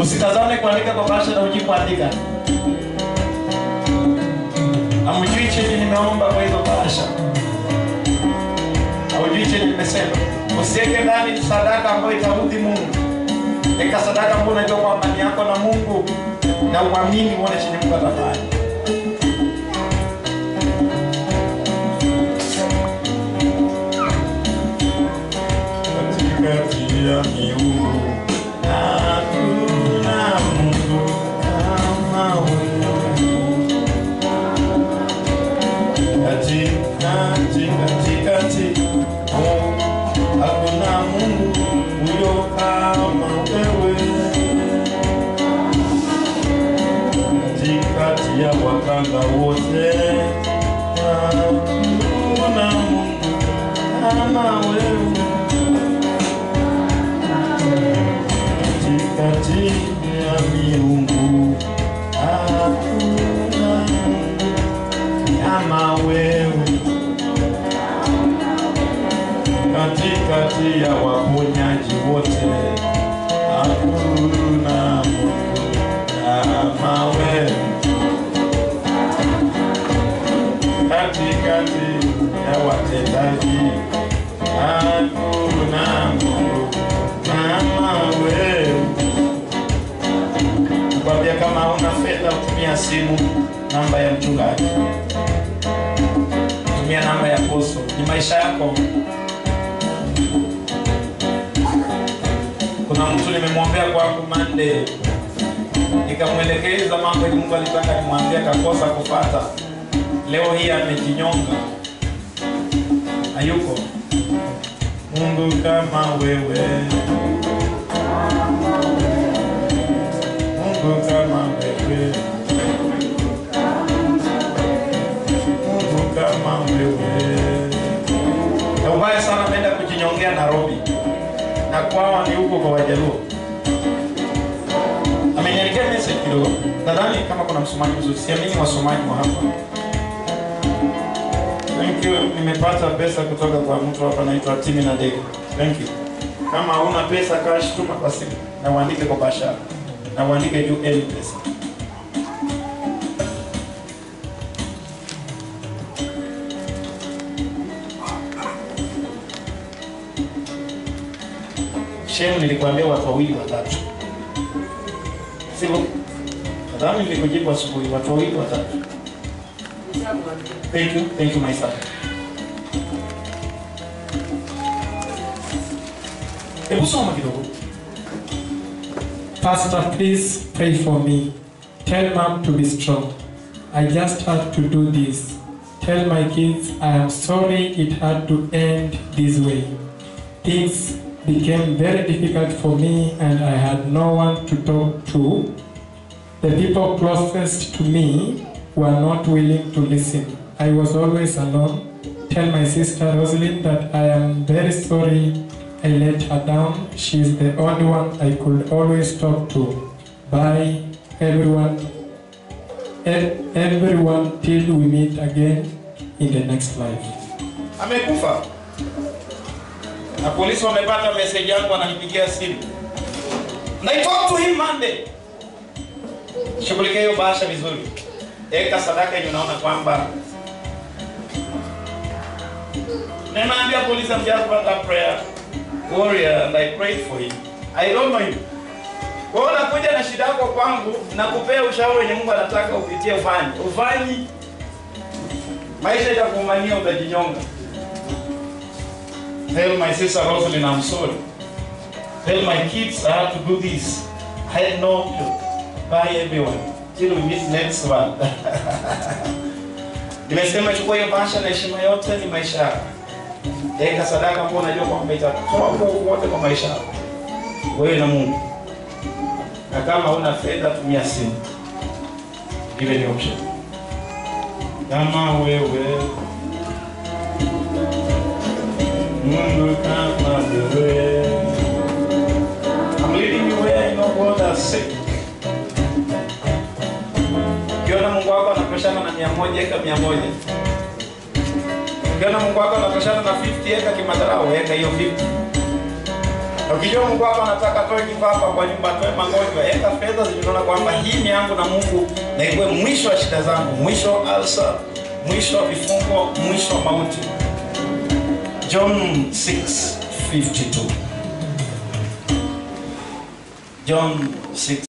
Usitazame kuandika kwa bahasha na ujui kuandika. Hamjui chenye nimeomba kwa hizo bahasha. Haujui chenye nimesema. Usiweke ndani sadaka ambayo itaudhi Mungu. Weka sadaka ambayo unajua kwamba ni yako na Mungu na uamini uone chenye Mungu atafanya. Katikati ya miungu hakuna Mungu kama wewe. Katikati, katikati, oh, hakuna Mungu huyo kama wewe. Katikati ya wakanga wote hakuna Mungu kama wewe. Katikati ya miungu hakuna Mungu kama wewe. Katikati ya waponyaji wote hakuna Mungu kama wewe. Katikati ya watendaji hakuna Mungu kama wewe. Kwambia kama hauna fedha utumia simu, namba ya mchungaji, tumia namba ya poso, ni maisha yako. Kuna mtu nimemwombea kwangu Monday, nikamwelekeza mambo yenye Mungu alitaka nimwambie, akakosa kufata. Leo hii amejinyonga, hayuko. Mungu kama wewe, Mungu kama wewe, Mungu kama wewe. Na ubaya sana ameenda kujinyongea Nairobi, na kwao ni huko kwa Wajaluo. Ameniandikia message kidogo, nadhani kama kuna msomaji mzuri, siamini wasomaji wa hapa. Thank you, nimepata pesa kutoka kwa mtu hapa anaitwa Timi na Dege. Thank you. Kama huna pesa cash, tuma kwa simu na uandike kwa bashara na uandike juu M pesa. Shemu, nilikwambia watu wawili watatu, sivyo? Nadhani nilikujibu asubuhi, watu wawili watatu. Thank you, thank you my son. Hebu soma kidogo. Pastor, please pray for me. Tell mom to be strong. I just had to do this. Tell my kids I am sorry it had to end this way. Things became very difficult for me and I had no one to talk to. The people closest to me were not willing to listen. I was always alone. Tell my sister Rosalind that I am very sorry I let her down. She is the only one I could always talk to. Bye, everyone. E- everyone till we meet again in the next life. Amekufa. Na polisi wamepata message yangu wananipigia simu. Na I talk to him Monday. Shughulikia hiyo bahasha vizuri. Eka sadaka yenye unaona kwamba Nimeambia polisi I'm just brought a prayer warrior and I prayed for him. I don't know him. Kwa hiyo unakuja na shida yako kwangu na kupea ushauri wenye Mungu anataka upitie ufanye. Ufanyi maisha itakuumania utajinyonga. Tell my sister Rosalind I'm sorry. Tell my kids I have to do this. I had no clue. Bye everyone. Till we meet next one. Nimesema chukua hiyo bahasha na heshima yote ni maisha yako. Eka sadaka ambayo unajua kwamba itatoa nguvu wote kwa maisha yako. Wewe na Mungu. Na kama una fedha tumia simu. Ile ni option. Kama wewe Mungu kama wewe I'm leading you where I know God has said. Ukiona Mungu wako anatoshana na mia moja eka mia moja. Ukiona Mungu wako anatoshana na 50 eka kimadharau eka hiyo 50. Na ukijua Mungu wako anataka toe kivapa kwa nyumba, toe magonjwa, weka fedha zilizoona kwamba hii ni yangu na Mungu, na ikuwe mwisho wa shida zangu, mwisho wa alsa, mwisho wa vifungo, mwisho wa mauti. John 6:52 John 6